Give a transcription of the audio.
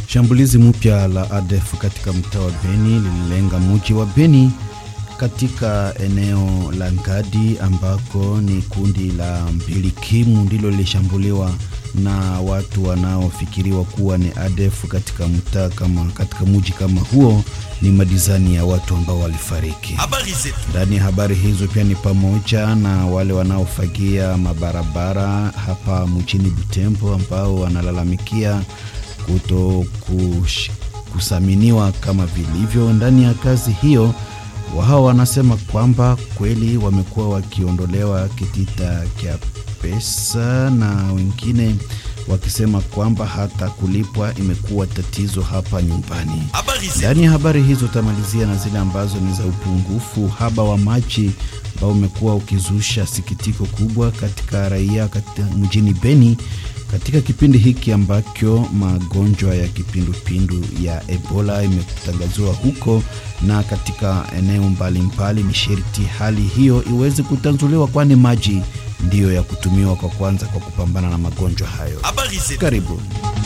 Shambulizi mpya la ADF katika mtaa wa Beni lililenga mji wa Beni katika eneo la Ngadi ambako ni kundi la mbilikimu ndilo lilishambuliwa na watu wanaofikiriwa kuwa ni ADF katika mtaa kama katika mji kama huo. Ni madizani ya watu ambao walifariki. Ndani ya habari hizo pia ni pamoja na wale wanaofagia mabarabara hapa mjini Butembo ambao wanalalamikia kuto kush, kusaminiwa kama vilivyo ndani ya kazi hiyo. Wao wanasema kwamba kweli wamekuwa wakiondolewa kitita cha pesa na wengine wakisema kwamba hata kulipwa imekuwa tatizo hapa nyumbani. Ndani ya habari hizo tamalizia na zile ambazo ni za upungufu haba wa maji ambao umekuwa ukizusha sikitiko kubwa katika raia katika mjini Beni katika kipindi hiki ambacho magonjwa ya kipindupindu ya Ebola imetangaziwa huko na katika eneo mbalimbali, ni sherti hali hiyo iweze kutanzuliwa, kwani maji ndiyo ya kutumiwa kwa kwanza kwa kupambana na magonjwa hayo. Karibu.